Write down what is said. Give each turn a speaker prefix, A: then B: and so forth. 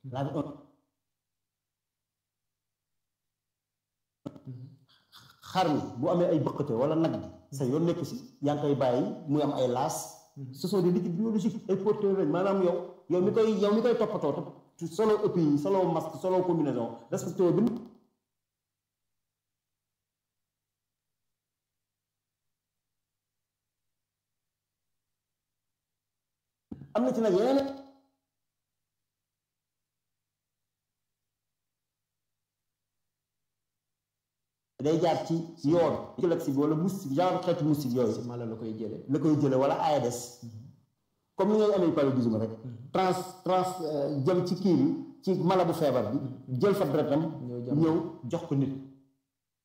A: laver un xar mi bu amee ay bëqate wala nag bi sa yoon nekku si yaa ngi koy bàyyi muy am ay laas ce sont des liquides biologiques ay porteurs lañ maanaam yow yow mi koy yow mi koy toppatoo topp solo ëpp yi solo masque solo combinaison respecté bi am na ci nag yeneen day jaar ci yoon ci bi wala moustique genre xeetu moustique yooyu
B: si mala la koy jële
A: la koy jële wala Aedes comme ni ngay amee paludisme rek trans trans jëm ci kii bi ci mala bu feebar bi jël fa deretam ñëw jox ko nit